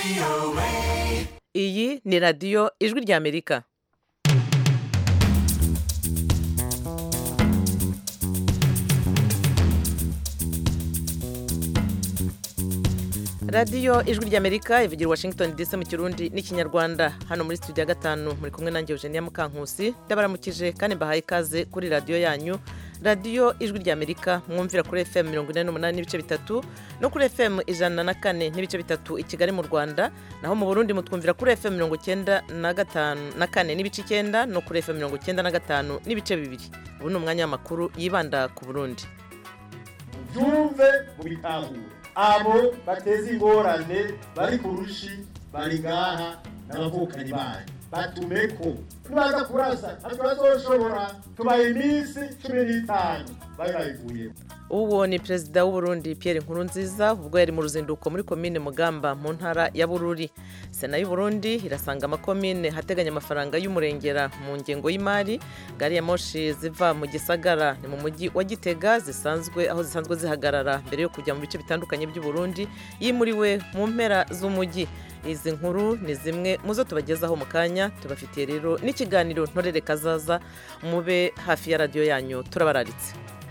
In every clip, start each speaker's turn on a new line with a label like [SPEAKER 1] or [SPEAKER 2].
[SPEAKER 1] iyi ni radiyo ijwi ry'amerika radiyo ijwi ry'amerika ivugira i washington dc mu kirundi n'ikinyarwanda hano muri studio ya gatanu muri kumwe nanjye eugenia mukankusi ndabaramukije kandi mbahaye ikaze kuri radiyo yanyu radiyo ijwi ry'amerika mwumvira kuri fm mirongo ine n'umunani n'ibice bitatu no kuri fm ijana na kane n'ibice bitatu i kigali mu rwanda naho mu burundi mutwumvira kuri fm mirongo icyenda na gatanu na kane n'ibice icyenda no kuri fm mirongo icyenda na gatanu n'ibice bibiri ubu ni umwanya w'amakuru yibanda ku burundi
[SPEAKER 2] byumve mu bitahure abo bateza ingorane bari ku rushi bari ngaha n'abavukanyi banyu batumeko nibaza kurasa ntabwo bazoshobora tubaye iminsi cumi n'itanu bari babivuyemo
[SPEAKER 1] uwo ni perezida w'uburundi Pierre Nkurunziza ubwo yari mu ruzinduko muri komine mugamba mu ntara ya bururi sena y'uburundi irasanga amakomine hateganya amafaranga y'umurengera mu ngengo y'imari gari ya moshi ziva mu gisagara ni mu mujyi wa gitega zisanzwe aho zisanzwe zihagarara mbere yo kujya mu bice bitandukanye by'uburundi yimuriwe mu mpera z'umujyi izi nkuru ni zimwe mu zo tubagezaho mu kanya tubafitiye rero n'ikiganiro ntorere kazaza mube hafi ya radiyo yanyu turabararitse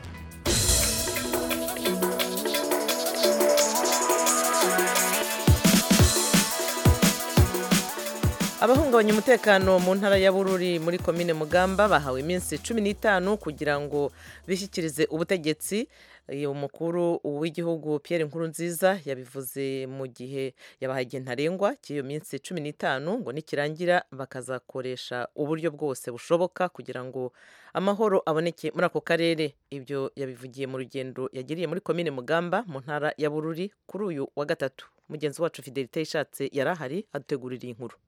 [SPEAKER 1] abahungabanya umutekano mu ntara ya bururi muri komine mugamba bahawe iminsi cumi n'itanu kugira ngo bishyikirize ubutegetsi umukuru w'igihugu Pierre Nkurunziza yabivuze mu gihe yabahaye igihe ntarengwa cy'iyo minsi cumi n'itanu ngo nikirangira bakazakoresha uburyo bwose bushoboka kugira ngo amahoro aboneke muri ako karere ibyo yabivugiye mu rugendo yagiriye muri komine mugamba mu ntara ya bururi kuri uyu wa gatatu mugenzi wacu fidelite ishatse yari ahari adutegurira iyi nkuru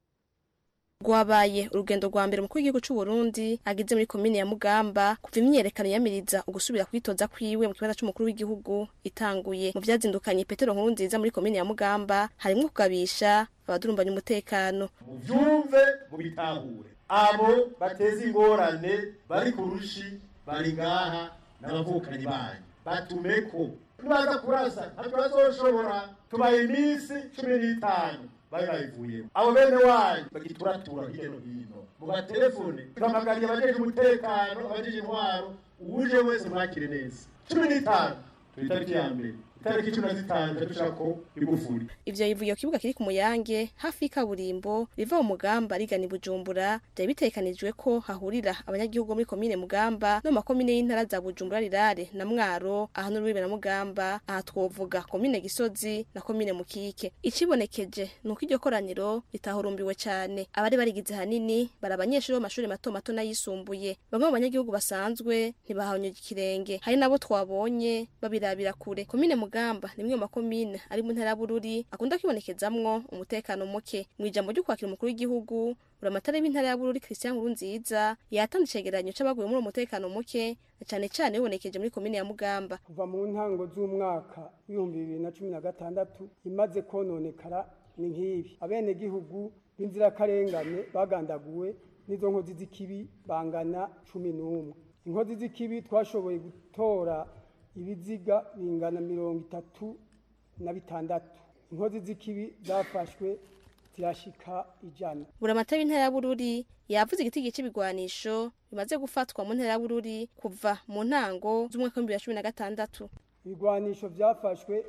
[SPEAKER 3] rwabaye urugendo rwa mbere umukuru w'igihugu cy'u Burundi agize muri komine ya Mugamba kuva imyiyerekano yamiriza ugusubira kwitoza kwiwe mu kibanza cy'umukuru w'igihugu itanguye mu byazindukanye Petero Nkurunziza muri komine ya Mugamba harimo kugabisha abadurumbanya umutekano
[SPEAKER 2] mubyumve mu bitahure abo bateza ingorane bari ku rushi bari ngaha n'abavukanyi banyu batumeko nibaza kurasa ntabwo bazoshobora tubaye iminsi cumi n'itanu bari babivuyemo abo bene wanyu bagituratura hirya no hino mu matelefone tuhamagariye abajeje umutekano abajeje intwaro uwuje wese mwakire neza cumi n'itanu turi itariki ya mbere itariki cumi na zitanu dushako igufuri
[SPEAKER 3] ivyo yivugiye ku kibuga kiri ku muyange hafi y'ikaburimbo riva mu mugamba rigana i bujumbura vyari bitegekanijwe ko hahurira abanyagihugu muri komine mugamba no mu makomine y'intara za bujumbura rirare na mwaro aha n'urubibe na mugamba aha twovuga komine gisozi na komine mukike icibonekeje ni uko iryo koraniro ritahurumbiwe cane abari barigize hanini bari abanyeshuri b'amashuri mato mato n'ayisumbuye bamwe mu banyagihugu basanzwe ntibahanyuye ikirenge hari nabo twabonye babirabira kure komine mugamba ni imwe mu makomine ari mu ntara ya bururi akunda kwibonekezamwo umutekano muke mu ijambo ryo kwakira umukuru w'igihugu buramatari w'intara ya bururi christian nkurunziza yatanze icegeranyo c'abaguye muri uwo mutekano muke na cane cane bibonekeje muri komine ya mugamba
[SPEAKER 4] kuva mu ntango z'umwaka w'ibihumbi bibiri na cumi na gatandatu imaze kononekara ni nk'ibi abenegihugu b'inzirakarengane bagandaguwe n'izo nkozi z'ikibi bangana cumi n'umwe inkozi z'ikibi twashoboye gutora ibiziga bingana mirongo itatu na bitandatu inkozi z'ikibi zafashwe zirashika ijana
[SPEAKER 3] buramatari w'intara ya bururi yavuze igiti c'ibigwanisho bimaze gufatwa mu ntara ya bururi kuva mu ntango z'umwaka w'ibihumbi bibiri na cumi na gatandatu
[SPEAKER 4] ibigwanisho vyafashwe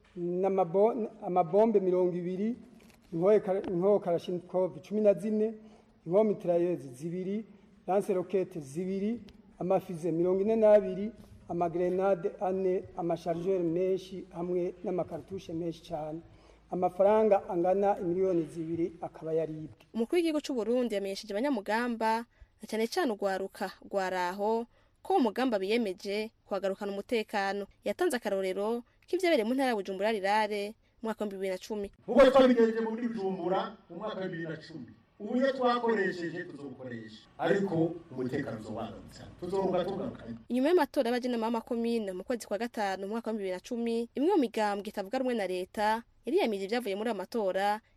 [SPEAKER 4] amabombe mirongo ibiri inkoho karashinikov cumi na zine inkoho mitrayezi zibiri lanse rokete zibiri amafize mirongo ine n'abiri amagrenade ane amasharijeri menshi hamwe n'amakarutushe menshi cyane amafaranga angana miliyoni zibiri akaba yaribwe
[SPEAKER 3] umukuru w'igihugu cy'u Burundi yamenyesheje abanyamugamba na cyane cyane urwaruka rwaraho ko umugamba biyemeje kuhagarukana umutekano yatanze akarorero k'ivyabereye mu ntara ya Bujumbura rirare mu mwaka wa bibiri na cumi
[SPEAKER 2] nk'uko twabigenje muri Bujumbura mu mwaka wa bibiri na cumi uburyo twakoresheje tuzobukoresha ariko umutekano uzobanutse tuzorunga tugarukanye
[SPEAKER 3] inyuma y'amatora y'abajenama b'amakomine mu kwezi kwa gatanu mu mwaka wa bibiri na cumi imwe mu migambwe itavuga rumwe na leta yariyamirije ibyavuye muri ayo matora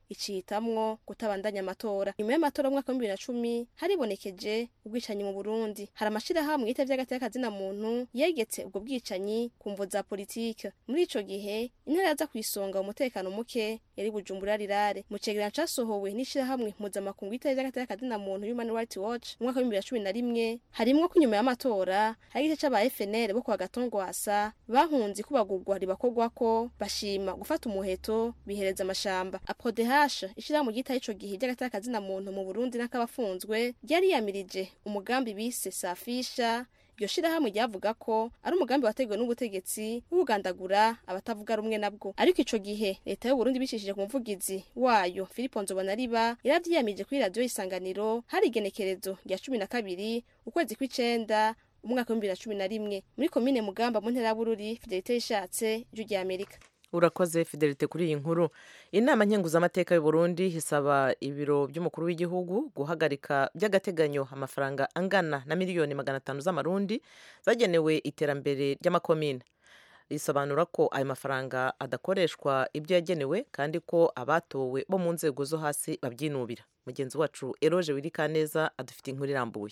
[SPEAKER 3] icihitamwo kutabandanya amatora nyuma y'amatora y'umwaka w'ibihumbi bibiri na cumi haribonekeje ubwicanyi mu burundi hari amashirahamwe yitavye hagati na muntu yegetse ubwo bwicanyi ku mvo za politike muri ico gihe intara yaza kwisonga umutekano muke yari bujumbura rirare mu cegeranyo casohowe n'ishirahamwe mpuzamakungu yitavye hagati na muntu human rights watch mu mwaka w'ibihumbi bibiri na cumi na rimwe harimwo ko inyuma y'amatora hari igice c'aba fnl bo kwa gatongwasa bahunze kubagurwa ribakorwako bashima gufata umuheto bihereza amashamba aprodehasha ishirahamwe ryitaye ico gihe ry'agatakazi na muntu mu burundi n'akabafunzwe ryari yamirije umugambi bise safisha iryo shirahamwe ryavuga ko ari umugambi wateguwe n'ubutegetsi w'ubugandagura abatavuga rumwe nabwo ariko ico gihe leta y'uburundi bicishije ku muvugizi wayo filipo nzobonariba yaravyiyamirije kuri radiyo isanganiro hari igenekerezo rya cumi na kabiri ukwezi kw'icenda umwaka w'ibihumbi bibiri na cumi na rimwe muri komine mugamba mu ntera y'abururi fidelite yishatse ijwi rya amerika
[SPEAKER 1] urakoze fidelite kuri iyi nkuru inama nkenguzamateka y'u Burundi isaba ibiro by'umukuru w'igihugu guhagarika by'agateganyo amafaranga angana na miliyoni magana atanu z'amarundi zagenewe iterambere ry'amakomine risobanura ko ayo mafaranga adakoreshwa ibyo yagenewe kandi ko abatowe bo mu nzego zo hasi babyinubira mugenzi wacu eroje wirikaneza adufite inkuru irambuye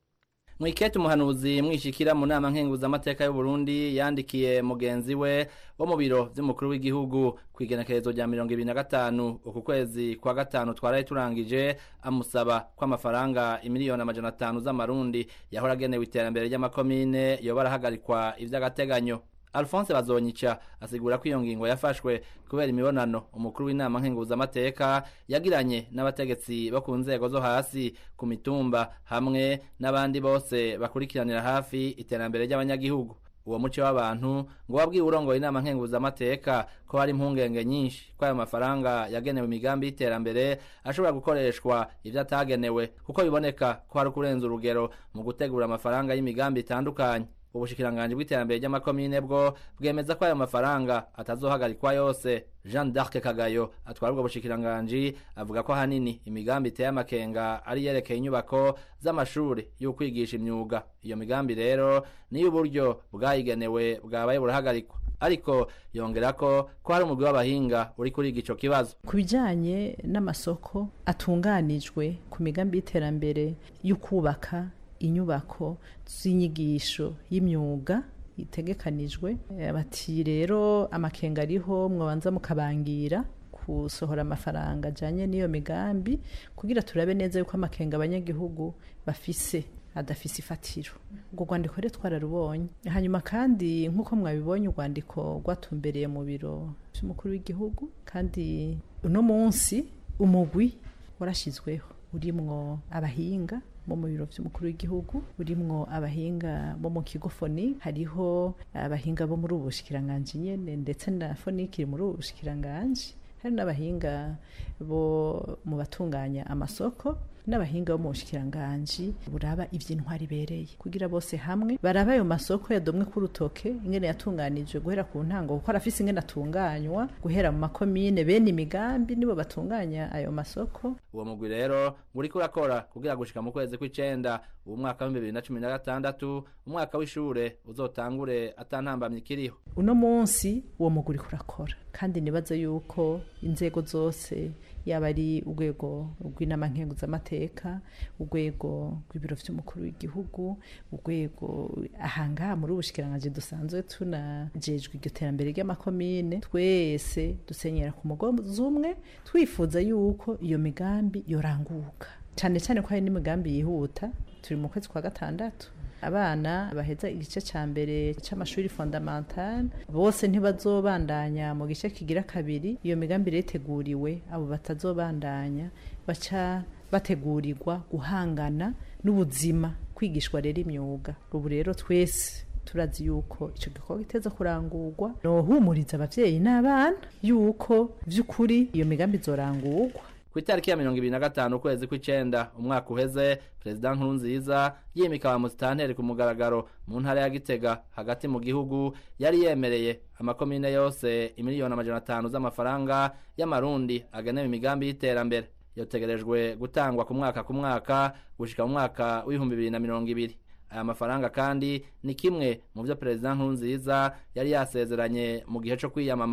[SPEAKER 5] mwikete umuhanuzi mwishikira mu nama nkenguzamateka y'u Burundi yandikiye mugenzi we wo mu biro vy'umukuru w'igihugu ku igenekerezo rya mirongo ibiri na gatanu uku kwezi kwa gatanu twaraye turangije amusaba ko amafaranga imiliyoni amajana atanu z'amarundi yahora agenewe iterambere ry'amakomine yoba arahagarikwa ivy'agateganyo Alphonse Bazonyica asigura ko iyo ngingo yafashwe kubera imibonano umukuru w'inama nkenguzamateka yagiranye n'abategetsi bo ku nzego zo hasi ku mitumba hamwe n'abandi bose bakurikiranira hafi iterambere ry'abanyagihugu uwo muco w'abantu ngo wabwiye urongoye inama nkenguzamateka ko hari impungenge nyinshi ko ayo mafaranga yagenewe imigambi y'iterambere ashobora gukoreshwa ivyo atagenewe kuko biboneka ko hari ukurenza urugero mu gutegura amafaranga y'imigambi itandukanye ubushikiranganji bw'iterambere ry'amakomine bwo bwemeza ko ayo mafaranga atazohagarikwa yose jean d'arc kagayo atwara ubwo bushikiranganji avuga ko ahanini imigambi iteye amakenga ari yerekeye inyubako z'amashuri y'ukwigisha imyuga iyo migambi rero niyo uburyo bwayigenewe bwabaye burahagarikwa ariko yongera ko ko hari umugwi w'abahinga uri kuriga ico kibazo
[SPEAKER 6] ku bijanye n'amasoko atunganijwe ku migambi y'iterambere y'ukubaka inyubako z'inyigisho y'imyuga itegekanijwe bati rero amakenga ariho mwabanza mukabangira gusohora amafaranga ajyanye n'iyo migambi kugira turabe neza yuko amakenga abanyagihugu bafise adafise ifatiro ubwo rwandiko rero twararubonye hanyuma kandi nk'uko mwabibonye urwandiko rwatumbereye mu biro by'umukuru w'igihugu kandi uno munsi umugwi warashyizweho urimwo abahinga bo mu biro by'umukuru w'igihugu urimwo abahinga bo mu kigo foni hariho abahinga bo muri ubu bushikiranganji nyene ndetse na foniki iri muri ubu bushikiranganji hari n'abahinga bo mu batunganya amasoko n'abahinga bo mu bushikiranganji buraba ivy'intwari ibereye kugira bose hamwe baraba ayo masoko yadomwe ku rutoke ingene yatunganijwe guhera ku ntango kuko arafise ingene atunganywa guhera mu makomine bene imigambi nibo batunganya ayo masoko
[SPEAKER 5] uwo mugwi rero uriko urakora kugira gushika mu kwezi kw'icenda ubu mwaka w'ibihumbi bibiri na cumi na gatandatu umwaka w'ishure uzotangure atantambamye ikiriho
[SPEAKER 6] uno munsi uwo mugwi uriko urakora kandi nibaza yuko inzego zose yaba ari urwego rw'inama nkenguzamateka urwego rw'ibiro vy'umukuru w'igihugu urwego ahangaha muri ubushikiranganji dusanzwe tunajejwe iryo terambere ry'amakomine twese dusenyera ku mugozi umwe twifuza yuko iyo migambi yoranguka cyane cyane ko hari n'imigambi yihuta turi mu kwezi kwa gatandatu abana baheza igice cya mbere cy'amashuri fondamentale bose ntibazobandanya mu gice kigira kabiri iyo migambi iteguriwe abo batazobandanya baca bategurirwa guhangana n'ubuzima kwigishwa rero imyuga ubu rero twese turazi yuko icyo gikorwa giteza kurangurwa nohumuriza abavyeyi n'abana yuko vy'ukuri iyo migambi izorangurwa
[SPEAKER 5] ku itariki ya mirongo ibiri na gatanu ukwezi kw'icenda umwaka uheze perezida nkurunziza yimika ba musitanteri ku mugaragaro mu ntara ya gitega hagati mu gihugu yari yemereye amakomine yose imiliyoni amajana atanu z'amafaranga y'amarundi agenewe imigambi y'iterambere yotegerejwe gutangwa ku mwaka ku mwaka gushika mu mwaka w'ibihumbi bibiri na mirongo ibiri aya mafaranga kandi ni kimwe mu byo perezida nkurunziza yari yasezeranye mu gihe cyo kwiyamamaza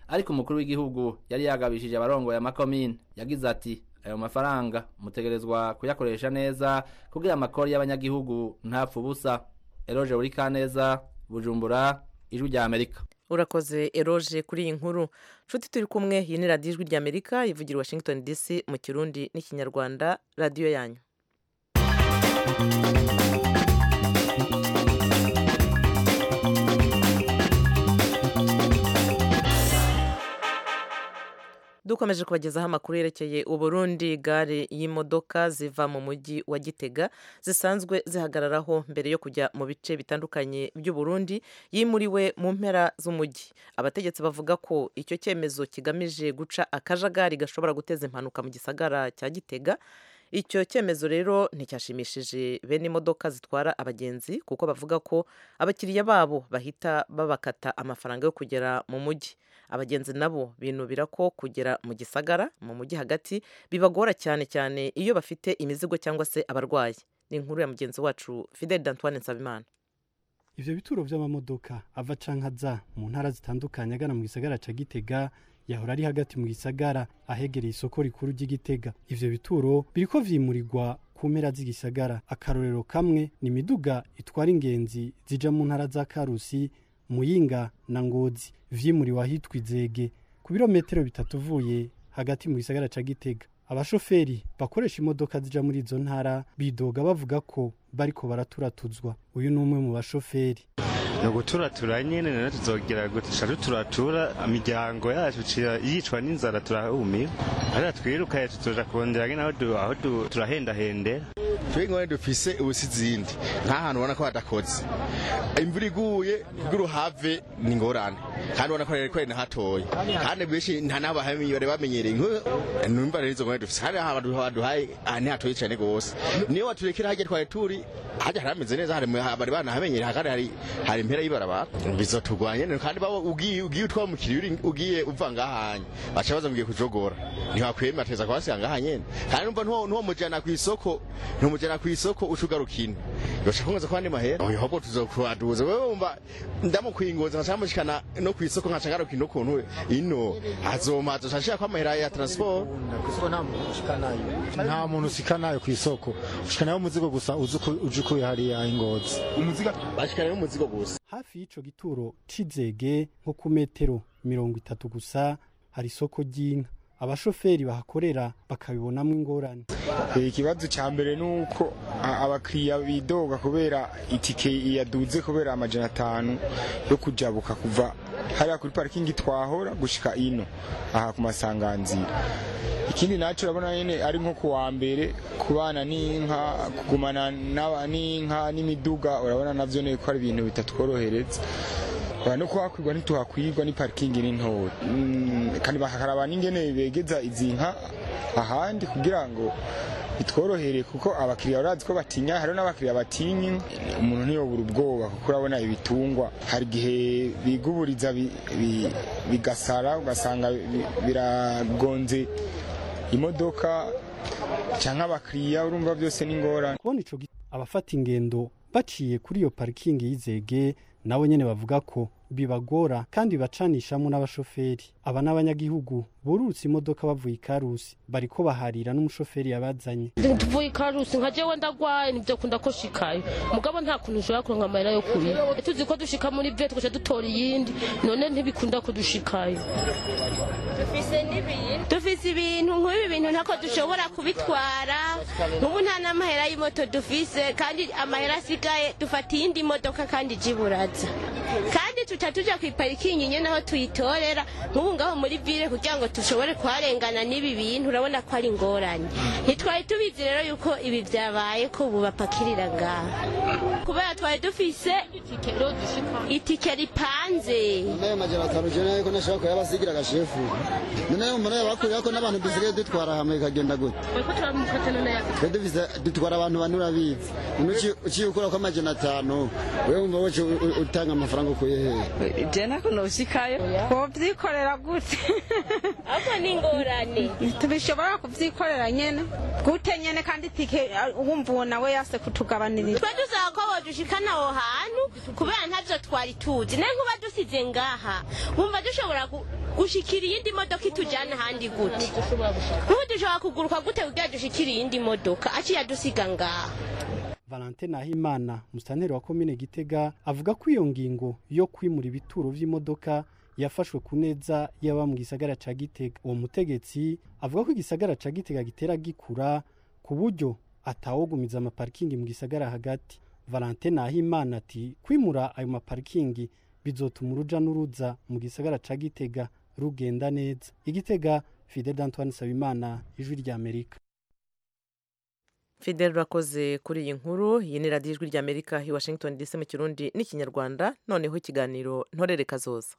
[SPEAKER 5] ariko umukuru w'igihugu yari yagabishije abarongoye amakomine yagize ati ayo mafaranga mutegerezwa kuyakoresha neza kugira amakori y'abanyagihugu ntapfa ubusa eroje buri kaneza bujumbura ijwi rya amerika
[SPEAKER 1] urakoze eroje kuri iyi nkuru nshuti turi kumwe iyi ni radiyo ijwi rya amerika ivugira washington dc mu kirundi n'ikinyarwanda radiyo yanyu dukomeje kubagezaho amakuru yerekeye uburundi gare y'imodoka ziva mu mujyi wa gitega zisanzwe zihagararaho mbere yo kujya mu bice bitandukanye by'uburundi yimuriwe mu mpera z'umujyi abategetsi bavuga ko icyo cyemezo kigamije guca akajagari gashobora guteza impanuka mu gisagara cya gitega icyo cyemezo rero nticyashimishije bene imodoka zitwara abagenzi kuko bavuga ko abakiriya babo bahita babakata amafaranga yo kugera mu mujyi abagenzi nabo binubira ko kugera mu gisagara mu mujyi hagati bibagora cyane cyane iyo bafite imizigo cyangwa se abarwayi ni inkuru ya mugenzi wacu fidel d'antoine nsabimana
[SPEAKER 7] ivyo bituro vy'amamodoka ava canke aza mu ntara zitandukanye agana mu gisagara ca gitega yahora ari hagati mu gisagara ahegereye isoko rikuru ry'igitega ivyo bituro biriko vyimurirwa ku mpera z'igisagara akarorero kamwe ni imiduga itwara ingenzi zija mu ntara za karusi muyinga na ngozi vyimuriwe ahitwa izege ku birometero bitatu uvuye hagati mu gisagara ca gitega abashoferi bakoresha imodoka zija muri izo ntara bidoga bavuga ko bariko baraturatuzwa uyu ni umwe mu bashoferi
[SPEAKER 8] ni uguturatura nyine rero tuzogera gutisha duturatura imiryango yacu iciye yicwa n'inzara turahumiwe ariko twirukaye tuzoja kurondera nyine aho du- aho du- turahendahendera
[SPEAKER 9] twe ngone dufise ubusi zindi nta hantu ubona ko hadakoze imvura iguye kugira uhave ni ingorane kandi ubona ko rero ko ari na hatoya kandi benshi nta n'abo bari bamenyereye nk'ubu numva rero izo ngone dufise hari ahantu haduhaye ahantu hatoye cyane rwose niyo waturekera hajya twari turi hajya harameze neza hari bari banahamenyereye kandi hari hari impera y'ibarabara bizotugwanya nyene kandi baba ugiye ugiye utwara umukiriya uri- ugiye uva ngahanye baca baza mugiye kujogora ntiwakwema ateza kwasiga ngahanye kandi numva ntuwo ntuwo mujana ku isoko ntumujana ku isoko ucugarukina yosha kungaza kwandi mahera oyo hobo tuzokwaduza wewe umva ndamukwingoza nkaca mushikana no ku isoko nkaca ngarukina ukuntu ino azoma azoshashira kwa mahera ya transport
[SPEAKER 10] nta muntu usikanayo ku isoko ushikanayo umuzigo gusa uzi uko- uje ukuye hariya ingozi
[SPEAKER 9] bashikana n'umuzigo gusa
[SPEAKER 7] hafi y'ico gituro c'izege nko ku metero mirongo itatu gusa hari isoko ry'inka abashoferi bahakorera bakabibonamwo ingorane
[SPEAKER 10] Eh, ikibazo cya mbere ni uko a- abakiriya bidoga kubera itike yaduze kubera amajana atanu yo kujabuka kuva hariya kuri parikingi twahora gushika ino aha ku masanganzira ikindi naco urabona nyene ari nko ku wa mbere kubana n'inka kugumana n'aba- n'inka n'imiduga urabona navyo ne ko ari ibintu bitatworohereza Oya, no kuhakwirwa ntituhakwirwa ni parikingi ni ntoya Mm, kandi bakakaraba n'ingene begeza izi nka ahandi kugira ngo bitworohere kuko abakiriya urazi ko batinya hariho n'abakiriya batinya inka. umuntu ntiyobura ubwoba kuko urabona ibitungwa hari igihe biguburiza bi- bi- bigasara ugasanga bi- biragonze imodoka cyangwa abakiriya urumva byose ni ingorane
[SPEAKER 7] kubona ico gi- abafata ingendo baciye kuri iyo parikingi y'izege nabo nyene bavuga ko bibagora kandi bacanishamo n'abashoferi aba n'abanyagihugu burutse imodoka bavuye ikarusi bariko baharira n'umushoferi yabazanye
[SPEAKER 11] tuvuye ikarusi nka jewe ndagwaye nivyo kunda ko shikayo mugabo nta kuntu ushobora kuronka amahera yo kurira tuzi ko dushika muri vye tugaca dutora iyindi none ntibikunda ko dushikayo
[SPEAKER 12] dufise n'ibintu dufise ibintu nk'ibi bintu ntako dushobora kubitwara nk'ubu nta n'amahera y'imoto dufise kandi amahera asigaye dufata iyindi modoka kandi ijiburaza kandi tuca tuja ku iparikingi nyene aho tuyitorera nk'ubu ngaho muri vile kugira ngo dushobore kuharengana n'ibi bintu urabona ko ari ingorane ntitwari tubizi rero yuko ibi vyabaye ko ubu bapakirira ngaha kubera twari dufise itike ripanze
[SPEAKER 13] nayo majana atanu je nayo ko nashaka kuyabasigira agashefu noneho muri ayo bakuriye ko n'abantu dusigaye dutwara hamwe ikagenda gute twe dufise dutwara abantu bane urabizi none uci- uciye ukura ko amajana atanu wewe wumva woce u- u- utanga amafaranga ukuye hehe
[SPEAKER 14] je ntako noshikayo twovyikorera gute
[SPEAKER 12] ahubwo ni ingorane
[SPEAKER 14] tubishobora kuvyikorera nyene gute nyene kandi tike wumva uwo nawe yase kutugabanirira
[SPEAKER 12] twe dusaba ko bodushikana aho hantu kubera ntavyo twari tuzi naye nkuba dusize ngaha wumva dushobora ku- gushikira iyindi modoka itujyana ahandi gute nk'ubu dushobora kuguruka gute kugira dushikire iyindi modoka aciye adusiga ngaha
[SPEAKER 7] Valentin Nahimana musitanteri wa komine Gitega avuga ko iyo ngingo yo kwimura ibituro vy'imodoka yafashwe ku neza yaba mu gisagara ca Gitega uwo mutegetsi avuga ko igisagara ca Gitega gitera gikura ku buryo atawogumiza amaparikingi mu gisagara hagati Valentin Nahimana ati kwimura ayo maparikingi bizotuma uruja n'uruza mu gisagara ca Gitega rugenda neza igitega Fidel Antoine Sabimana ijwi rya Amerika
[SPEAKER 1] fidel urakoze kuri iyi nkuru iyi ni radiyo ijwi ry'amerika i washington dc mu kirundi n'ikinyarwanda noneho ikiganiro ntorere kazoza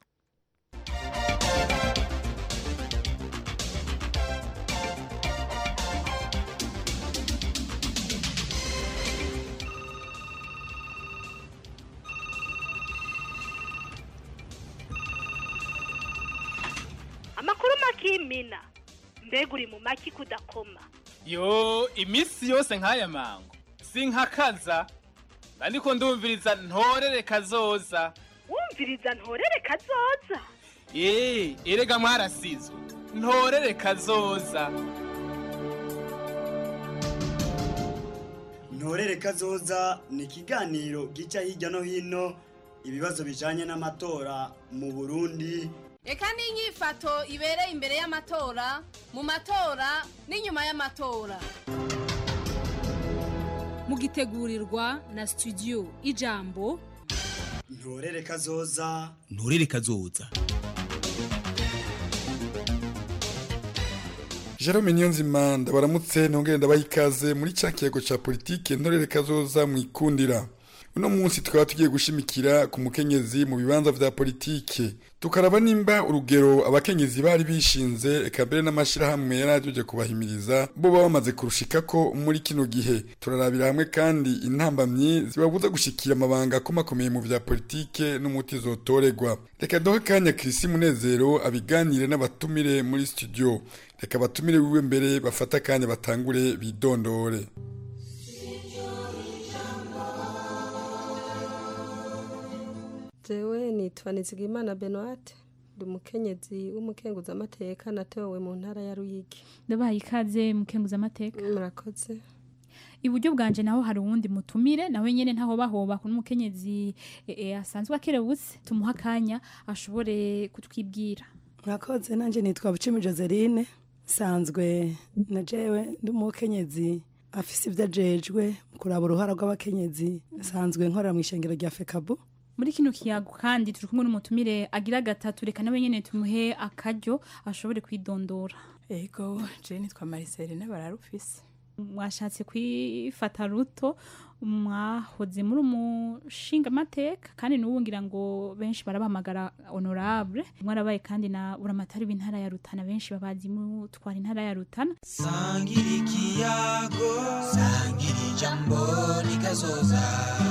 [SPEAKER 15] amakuru makimina mbega uri mu maki kudakoma
[SPEAKER 16] yo iminsi yose nk'aya mango sinkakaza ariko ndumviriza ntorere kazoza
[SPEAKER 15] wumviriza ntorere kazoza
[SPEAKER 16] eee erega mwarasizwe ntorere kazoza
[SPEAKER 17] ntorere kazoza ni ikiganiro gica hirya no hino ibibazo bijanye n'amatora mu burundi
[SPEAKER 18] reka n'inyifato ibereye imbere y'amatora mu matora n'inyuma y'amatora
[SPEAKER 19] mugitegurirwa na studio ijambo
[SPEAKER 17] ntorere kazoza
[SPEAKER 20] ntorere kazoza
[SPEAKER 21] Jerome Niyonzima ndabaramutse nongere ndabaha ikaze muri cya kiyago cya politike ntorere kazoza mu ikundira uno munsi tukaba tugiye gushimikira ku mukenyezi mu bibanza vya politike tukaraba nimba urugero abakenyezi bari bishinze eka mbere n'amashirahamwe yari ajeje kubahimiriza bo baba bamaze kurushikako muri kino gihe turarabira hamwe kandi intambamyi zibabuza gushikira amabanga akomakomeye mu vya politike n'umuti zotorerwa reka duhe kanya Chrisi Munezero abiganire n'abatumire muri studio reka batumire wiwe mbere bafata akanya batangure bidondore
[SPEAKER 22] jewe nitwa nizigimana benoate ndi umukenyezi w'umukenguzamateka natowe mu ntara ya ruyigi
[SPEAKER 23] ndabaye ikaze mukenguzamateka
[SPEAKER 22] murakoze
[SPEAKER 23] iburyo bwanje naho hari uwundi mutumire nawe nyene ntaho bahoba ku n'umukenyezi e, e, asanzwe akerebutse tumuha akanya ashobore kutwibwira
[SPEAKER 24] murakoze nanjye nitwa bucimi joseline nsanzwe na jewe ndi umukenyezi afise ibyo ajejwe mu kuraba uruhara rw'abakenyezi nsanzwe nkorera mu ishengero rya fekabu
[SPEAKER 23] muri kino kiyago kandi turi kumwe n'umutumire agira gatatu reka nawe nyene tumuhe akaryo ashobore kwidondora
[SPEAKER 25] ego je nitwa mariseline bararufise
[SPEAKER 23] mwashatse kwifata ruto mwahoze muri umushinga amateka kandi n'ubu ngira ngo benshi barabahamagara honorable mwarabaye kandi na buramatari w'intara ya rutana benshi babazi mutwara intara ya rutana
[SPEAKER 26] sangira ikiyago sangira ijambo nikazoza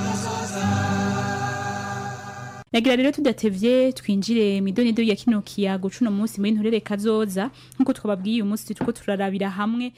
[SPEAKER 23] nagira rero tudatevye twinjire mu idonido ya kino kiyago cuno munsi muri nturere kazoza nkuko twababwiye uyu munsi turiko turarabira hamwe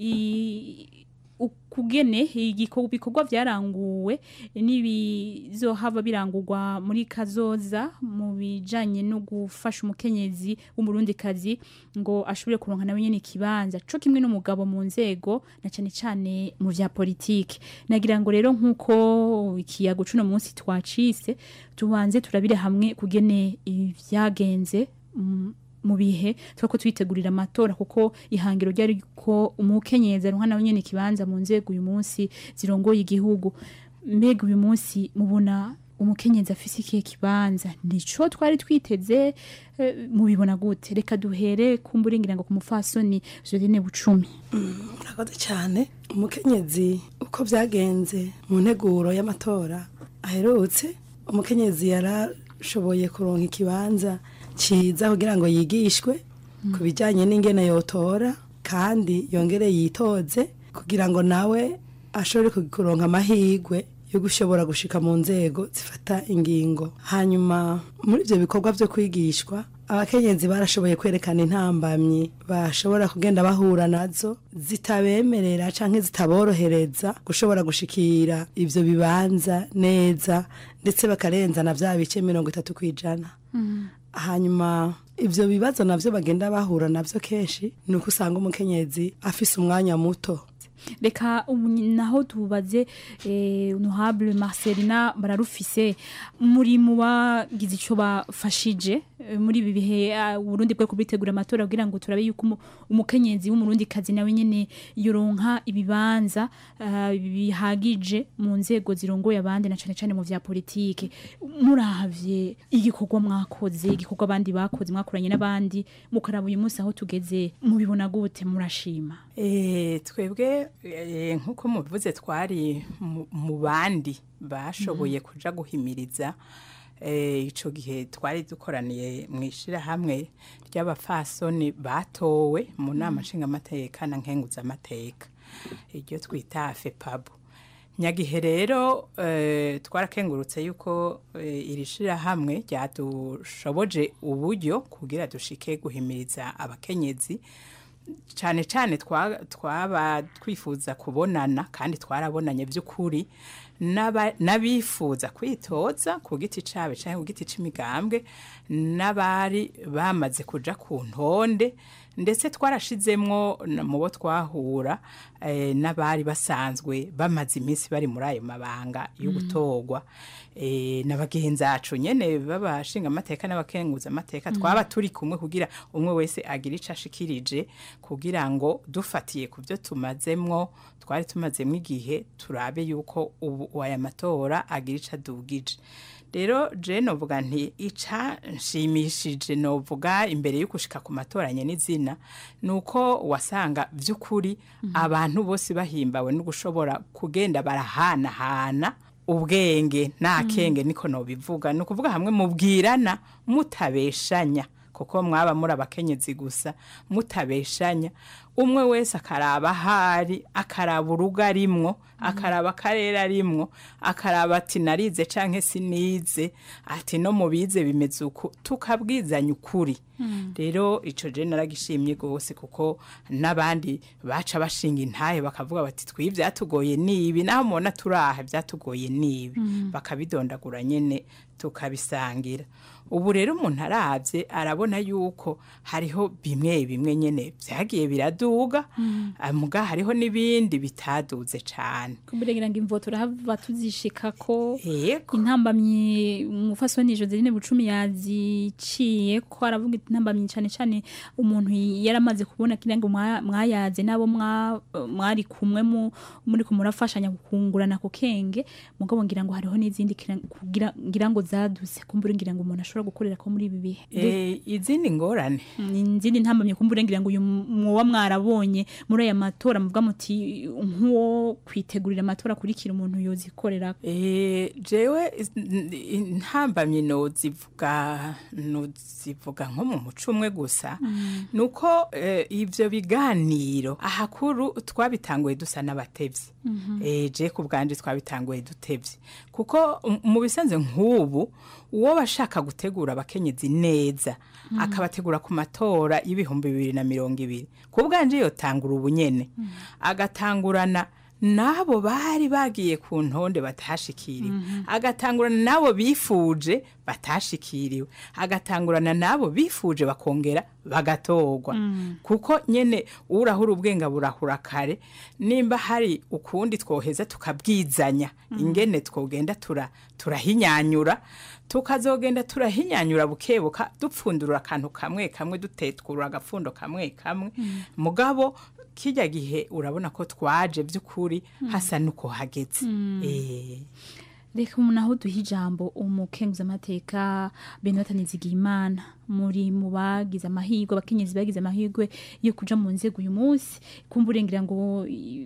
[SPEAKER 23] ukugene ibikorwa vyaranguwe n'ibizohava birangurwa muri kazoza mu bijanye no gufasha umukenyezi w'umurundikazi ngo ashobore kuronka nawe nyene ikibanza co kimwe n'umugabo mu nzego na cane cane mu vya politike nagira ngo rero nkuko ikiyago cuno munsi twacise tubanze turabire hamwe kugene ivyagenze mu bihe twako twitegurira amatora kuko ihangiro ryari ko umukenyezi aronka nawe nyene kibanza mu nzego uyu munsi zirongoye igihugu mbega uyu munsi mubona umukenyezi afise ikihe kibanza nico twari twiteze mubibona gute reka duhere kumburingira ngo ku mufasoni Jolene Bucumi
[SPEAKER 24] murakoze cyane umukenyezi uko byagenze mu nteguro y'amatora aherutse umukenyezi yarashoboye kuronka ikibanza cyiza kugira ngo yigishwe ku bijyanye n'ingene yotora kandi yongere yitoze kugira ngo nawe ashobore kuronka amahirwe yo gushobora gushika mu nzego zifata ingingo hanyuma muri ibyo bikorwa byo kwigishwa abakenyezi barashoboye kwerekana intambamyi bashobora kugenda bahura nazo zitabemerera cyangwa zitaborohereza gushobora gushikira ibyo bibanza neza ndetse bakarenza na bya bice mirongo itatu ku ijana hanyuma ibyo bibazo nabyo bagenda bahura nabyo kenshi ni uko usanga umukenyezi afise umwanya muto
[SPEAKER 23] reka ubu naho tubaze eh, honorable marcelina bararufise muri mu bagize icyo bafashije eh, muri ibi bihe ah, uburundi bwo kubitegura amatora kugira ngo turabe yuko umu- umukenyezi w'umurundi kazi nawe nyene yoronka ibibanza ah, bihagije mu nzego zirongoye abandi na cane cane mu vya politike muravye igikorwa mwakoze igikorwa abandi bakoze mwakoranye n'abandi mukaraba uyu munsi aho tugeze mubibona gute murashima
[SPEAKER 25] Eh, twebwe eh, nk'uko mubivuze twari mu- mu bandi bashoboye kuja guhimiriza eh, ico gihe twari dukoraniye mu ishirahamwe ry'abafasoni batowe mu nama nshingamateka na nkenguzamateka iryo twita fepabu nyagihe rero eh, twarakengurutse yuko eh, iri shirahamwe ryadushoboje uburyo kugira dushike guhimiriza abakenyezi cyane cyane twa- twaba twifuza kubonana kandi twarabonanye by'ukuri n'aba- n'abifuza kwitoza ku giti cyabo cyangwa ku giti cy'imigambwe n'abari bamaze kuja ku ntonde ndetse twarashizemwo na- mu bo twahura eh, n'abari basanzwe bamaze iminsi bari muri ayo mabanga yo
[SPEAKER 2] Mm.
[SPEAKER 25] gutorwa eh, na bagenzi bacu nyene b'abashinga amateka n'abakenguza amateka
[SPEAKER 2] Mm.
[SPEAKER 25] twaba turi kumwe kugira umwe wese agira ico ashikirije kugira ngo dufatiye ku byo tumazemwo twari tumazemo igihe turabe yuko ubu aya matora agira ico adugije rero je novuga nti ica nshimishije novuga imbere yo gushika ku matoranye n'izina nuko wasanga by'ukuri abantu bose bahimbawe no gushobora kugenda barahanahana ubwenge nta
[SPEAKER 2] Mm.
[SPEAKER 25] kenge niko nobivuga ni ukuvuga hamwe mubwirana mutabeshanya kuko mwaba muri abakenyezi gusa mutabeshanya umwe wese akaraba ahari akaraba urugo arimwo akaraba akarere arimwo akaraba ati narize canke sinize ati no mubize bimeze uku tukabwizanya ukuri rero ico je naragishimye gose kuko n'abandi baca bashinga intahe bakavuga bati twi byatugoye nibi naho mubona turaha byatugoye nibi
[SPEAKER 2] Mm.
[SPEAKER 25] bakabidondagura nyene tukabisangira ubu rero umuntu arabye arabona yuko hariho bimwe bimwe nyene byagiye biraduga
[SPEAKER 23] Mm.
[SPEAKER 25] ah, muga hariho n'ibindi bitaduze cane
[SPEAKER 23] kumbura ngo imvo turahava tuzishika ko intambamyi umufasoni Joseline Bucumi yaziciye ko aravuga intambamyi cyane cyane umuntu yaramaze kubona kira ngo mwa- mwayaze nabo mwa- mwari kumwe mu- muri kumurafashanya kungurana ku kenge mugabo ngira ngo hariho n'izindi kira- kugira ngira ngo zaduse kumbura ngira ngo umuntu ashobora gukorera ko muri ibi bihe
[SPEAKER 25] Eh, izindi ngorane
[SPEAKER 23] izindi ntambamye kumbura ngira ngo uyu mwoba mwarabonye muri aya matora muvuga muti nk'uwo kwitegurira amatora akurikira umuntu yozikorera
[SPEAKER 25] Eh, jewe is- n- n- ntambamye nozivuga nozivuga nko mu muco umwe gusa nuko eh, ivyo biganiro ahakuru twabitanguye dusa n'abatevyi
[SPEAKER 2] Mhm.
[SPEAKER 25] eh, je ku bwanje twabitanguye dutevye kuko um- mu bisanzwe nk'ubu uwo bashaka gutegura abakenyezi neza
[SPEAKER 2] Mhm.
[SPEAKER 25] akabategura ku matora y'ibihumbi bibiri na mirongo ibiri ku bwanje yotangura ubunyene agatangurana n'abo bari bagiye ku ntonde batashikiriwe
[SPEAKER 2] Mhm.
[SPEAKER 25] agatangurana n'abo bifuje batashikiriwe agatangurana n'abo bifuje bakongera bagatorwa
[SPEAKER 2] Mm.
[SPEAKER 25] kuko nyene urahura ubwenga burahura kare nimba hari ukundi twoheza tukabwizanya
[SPEAKER 2] Mm.
[SPEAKER 25] ingene twogenda tura turahinyanyura tukazogenda turahinyanyura bukebuka dupfundurura akantu kamwe kamwe dutetwura agapfundo kamwe kamwe
[SPEAKER 23] Mm.
[SPEAKER 25] mugabo kijya gihe urabona ko twaje by'ukuri hasa nuko hageze
[SPEAKER 23] Mm.
[SPEAKER 25] Eh.
[SPEAKER 23] reka umuntu aho duha ijambo umukenguza amateka benota nizigiyimana muri mu bagize amahirwe abakenyezi bagize amahirwe yo kuja mu nzego uyu munsi kumva urengira ngo i-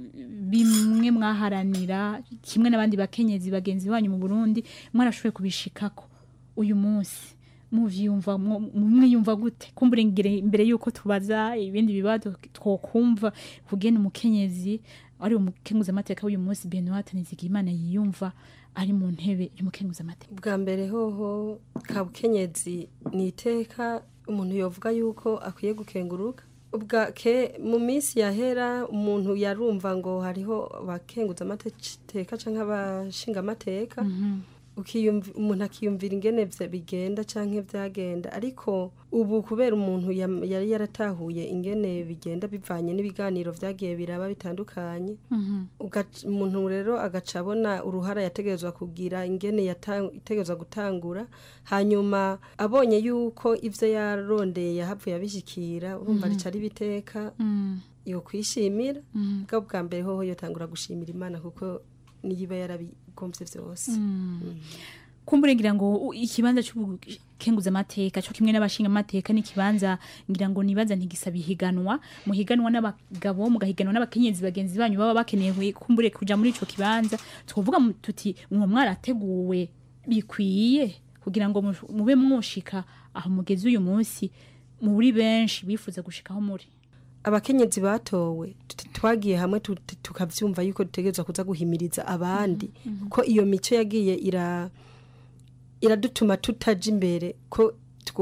[SPEAKER 23] bimwe mwaharanira kimwe n'abandi bakenyezi bagenzi banyu mu burundi mwarashoboye kubishikako uyu munsi muvyumva mu- mwiyumva gute kumbura ingere imbere yuko tubaza ibindi bibazo twokumva kugena umukenyezi ari umukenguza amateka w'uyu munsi Benoit Nizigimana yiyumva ari mu ntebe y'umukenguza amateka
[SPEAKER 22] bwa mbere hoho kabukenyezi ni iteka umuntu yovuga yuko akwiye gukenguruka ubwa ke mu minsi yahera umuntu yarumva ngo hariho abakenguza amateka cyangwa abashinga amateka ukiyumvi- umuntu akiyumvira ingene vya bigenda canke vyagenda ariko ubu kubera umuntu yam- yari yaratahuye ingene bigenda bivanye n'ibiganiro vyagiye biraba bitandukanye Ugac- umuntu rero agaca abona uruhara yategerezwa kugira ingene yata- yategerezwa gutangura hanyuma abonye yuko ivyo yarondeye yahavuye abishikira urumva
[SPEAKER 23] Mhm.
[SPEAKER 22] rica ari biteka yo kwishimira bwa bwa mbere hoho yotangura gushimira imana kuko niyiba yarabigomvye vyose
[SPEAKER 23] kumbure ngira ngo u- ikibanza cy'ubukenguza amateka cyo kimwe n'abashinga amateka n'ikibanza ngira ngo nibaza ntigisaba ihiganwa muhiganwa n'abagabo mugahiganwa n'abakenyezi bagenzi banyu baba bakeneye kumbure kuja muri ico kibanza twovuga mu- tuti mwo mwarateguwe bikwiye kugira ngo mu- mube mwoshika aho mugeze uyu munsi muri benshi bifuza gushikaho muri
[SPEAKER 22] abakenyezi batowe tut- twagiye hamwe tu- tu- tukavyumva yuko dutegerezwa kuza guhimiriza abandi ko iyo mico yagiye ira iradutuma tutaja imbere ko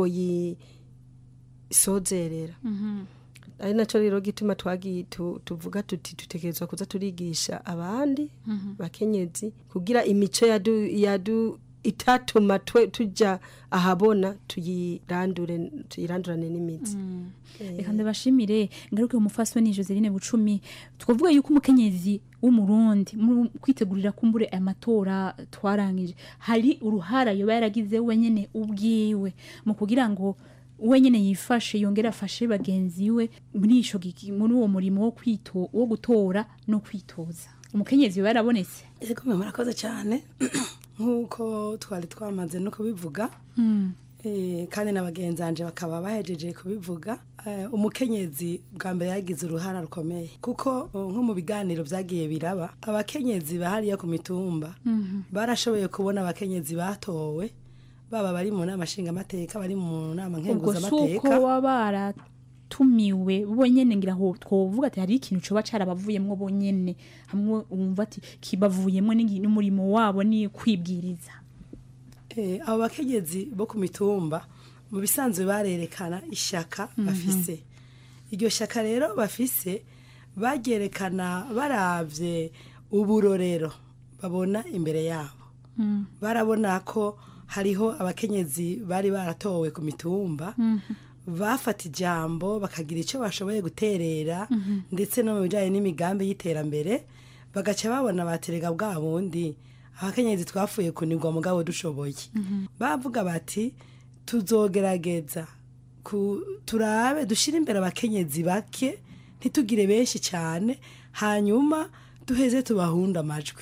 [SPEAKER 22] twoyisozerera ari naco rero gituma twagiye tu- tuvuga tuti dutegerezwa kuza turigisha abandi bakenyezi kugira imico yadu, yadu itatuma twe tuja ahabona tuyirandure tuyirandurane n'imizi
[SPEAKER 23] reka ndabashimire ngaruke umufasoni Joseline Bucumi twavuga yuko umukenyezi w'umurundi mu kwitegurira kumbure aya matora twarangije hari uruhara yoba yaragize wenyene ubwiwe mu kugira ngo wenyene yifashe yongere afashe bagenzi we muri ico giki- muri uwo murimo wo kwito wo gutora no kwitoza umukenyezi yoba yarabonetse
[SPEAKER 24] yego mwe murakoze cyane nk'uko twari twamaze no kubivuga Eh, kandi na bagenzi banje bakaba bahejeje kubivuga Eh, umukenyezi bwa mbere yagize uruhara rukomeye kuko oh, nko mu biganiro byagiye biraba abakenyezi bahariya ku mitumba barashoboye kubona abakenyezi batowe baba bari mu nama nshingamateka bari mu nama
[SPEAKER 23] ubwo si uko
[SPEAKER 24] nkenguzamateka
[SPEAKER 23] baba baratumiwe bonyene ngira ngo twovuga ati hari ikintu coba carabavuyemwo bonyene hamwe wumva ati kibavuyemwo n'igi- n'umurimo wabo ni kwibwiriza
[SPEAKER 24] Eh, abo bakenyezi bo ku mitumba mu bisanzwe barerekana ishaka bafise iryo shaka rero bafise baryerekana baravye uburorero babona imbere yabo barabona ko hariho abakenyezi bari baratowe ku mitumba bafata ijambo bakagira icyo bashoboye guterera ndetse no mu bijyanye n'imigambi y'iterambere bagaca babona baterega bwa bundi abakenyezi twafuye kunigwa mugabo dushoboye bavuga bati tuzogerageza ku- turabe dushyire imbere abakenyezi bake ntitugire benshi cyane hanyuma duheze tubahunde amajwi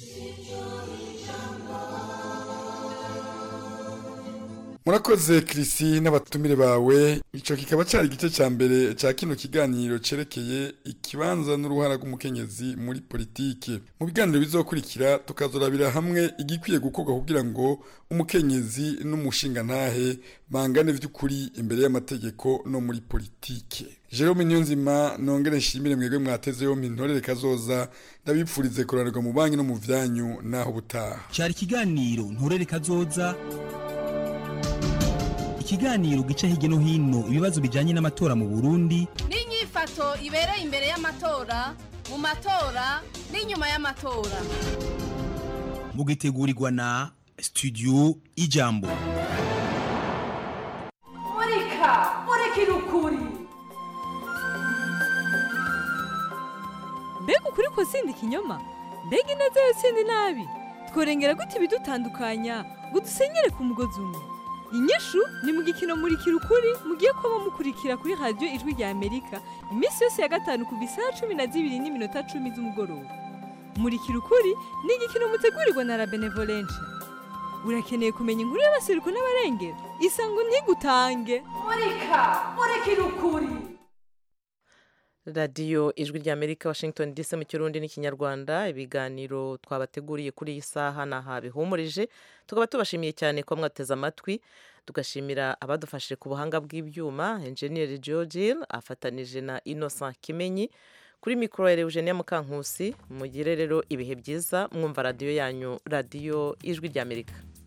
[SPEAKER 21] murakoze kirisi n'abatumire bawe icyo kikaba cyari igice cya mbere cya kino kiganiro cyerekeye ikibanza n'uruhara rw'umukenyezi muri politike mu biganiro bizokurikira tukazorabira hamwe igikwiye gukorwa kugira ngo umukenyezi n'umushingantahe bangane by'ukuri imbere y'amategeko no muri politike jerome niyonzima nongere nshimire mwebwe mwateze yompi ntorere kazoza ndabipfurize kuranirwa mu banki no mu byanyu naho ubutaha
[SPEAKER 2] cyari ikiganiro nturere kazoza ikiganiro gica hirya no hino ibibazo bijyanye n'amatora mu burundi
[SPEAKER 18] n'inyifato ibereye imbere y'amatora mu matora n'inyuma y'amatora
[SPEAKER 2] mugitegurirwa na studio ijambo
[SPEAKER 3] murika murikira ukuri
[SPEAKER 4] mbega ukuri ko sindi ikinyoma mbega ineza yo sindi nabi tworengera gute ibidutandukanya ngo dusenyere ku mugozi umwe inyishu ni mu gikino murikira ukuri mugiye kuba mukurikira kuri radiyo ijwi rya amerika iminsi yose ya gatanu kuva isaha cumi na zibiri n'iminota cumi z'umugoroba murikira ukuri ni igikino mutegurirwa na la benevolencia urakeneye kumenya inkuru y'abasiruko n'abarengera isango ntigutange
[SPEAKER 3] murika murikira ukuri
[SPEAKER 1] radiyo ijwi rya amerika washington dc mu kirundi n'ikinyarwanda ibiganiro twabateguriye kuri iyi saha ni aha bihumurije tukaba tubashimiye cyane ko mwateze amatwi tugashimira abadufashije ku buhanga bw'ibyuma enjeniyeri georgine afatanije na innocent kimenyi kuri mikoro ya eugenia mukankusi mugire rero ibihe byiza mwumva radiyo yanyu radiyo ijwi rya amerika